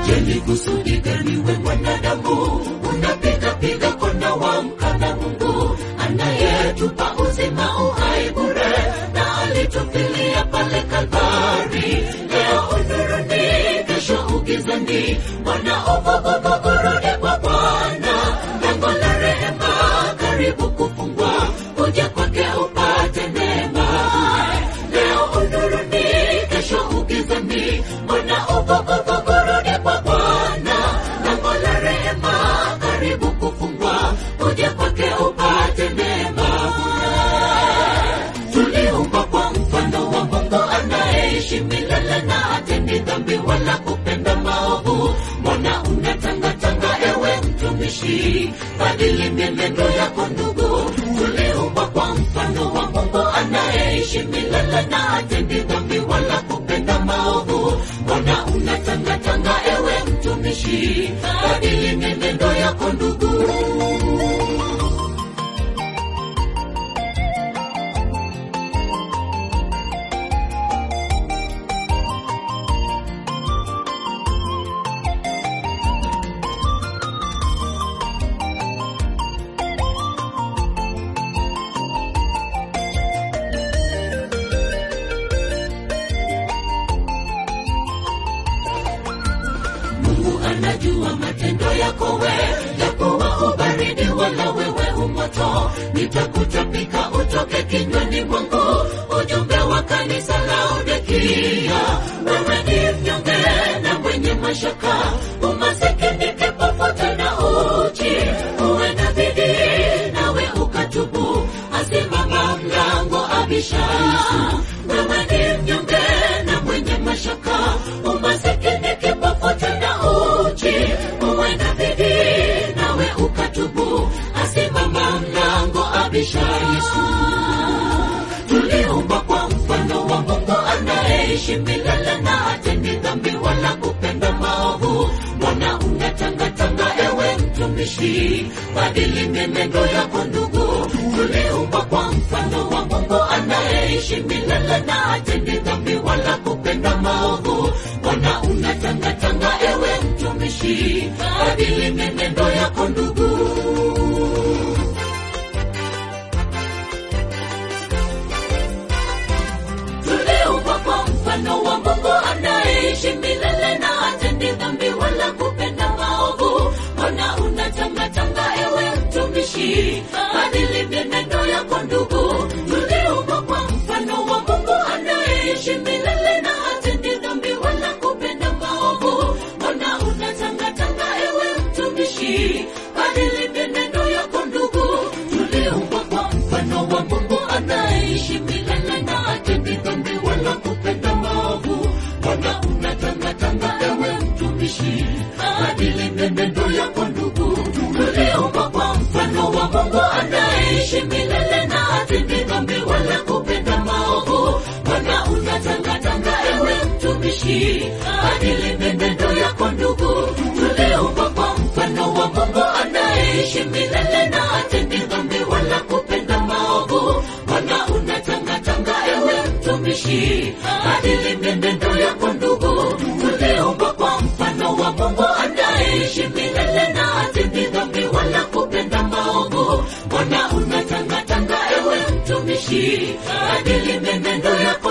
Je, ni kusudi gani we mwanadamu unapiga piga kona wa mkana Mungu anayetupa uzima uhai bure na alitufilia pale Kalvari. Leo unuruni, kesho ugizani, mwana ogogogogo, kwa Bwana. Lango la rehema karibu kufungwa, kuja kwake upate neema. Leo unuruni, kesho ugizani, mwana ogogogogo, kwa Bwana. Lango la rehema karibu kufungwa, kuja kwake upate neema tuliumbwa kwa mfano wa Mungu anayeishi milele na hatendi dhambi wala kupenda maovu. Mbona unatangatanga ewe mtumishi? Badili mienendo yako ndugu. Tuliumbwa kwa mfano wa Mungu anayeishi milele na hatendi dhambi wala kupenda maovu. Mbona unatangatanga ewe mtumishi? Badili mienendo yako ndugu. Mungu anajua matendo yako we, japowa ubaridi wala wewe umoto, nitakutapika utoke kinywani mwangu. Ujumbe wa kanisa Laodikia, wewe ni mnyonge na mwenye mashaka, umasikini, kipofu tena uchi, uwe na bidii nawe ukatubu, asimama mlango abisha. Wewe ni mnyonge na mwenye mashaka, umasikini, kipofu tena uchi, uwe na bidii nawe ukatubu, asimama mlango abisha. Yesu tuliumbwa kwa mfano wa Mungu anayeishi milele na hatendi dhambi wala kupenda maovu. Mbona unatangatanga ewe mtumishi? Badili mienendo yako ndugu. Tuliumbwa kwa mfano wa Mungu anayeishi milele na hatendi dhambi wala kupenda maovu. Mbona unatangatanga ewe mtumishi? Badili mienendo yako ndugu. tuliumbwa kwa mfano wa Mungu anayeishi milele na hatendi dhambi wala kupenda maovu. Mbona unatangatanga ewe mtumishi? Badili mienendo yako ndugu. Tuliumbwa kwa mfano wa Mungu anayeishi milele na hatendi dhambi wala kupenda maovu. Mbona unatangatanga ewe mtumishi? Badili mienendo yako ndugu. Tuliumbwa kwa mfano wa Mungu anayeishi milele na hatendi dhambi wala kupenda maovu. Mbona unatangatanga ewe mtumishi? Badili mienendo yako ndugu. Tuliumbwa kwa mfano wa Mungu anayeishi milele na hatendi dhambi wala kupenda maovu. Mbona unatangatanga ewe mtumishi? Badili mienendo yako ndugu. Tuliumbwa kwa mfano wa Mungu anayeishi milele na hatendi dhambi wala kupenda maovu. Mbona unatangatanga ewe mtumishi? Badili mienendo yako ndugu. Tuliumbwa kwa mfano wa Mungu anayeishi milele na hatendi dhambi wala kupenda maovu. Mbona unatangatanga ewe mtumishi? Badili mienendo yako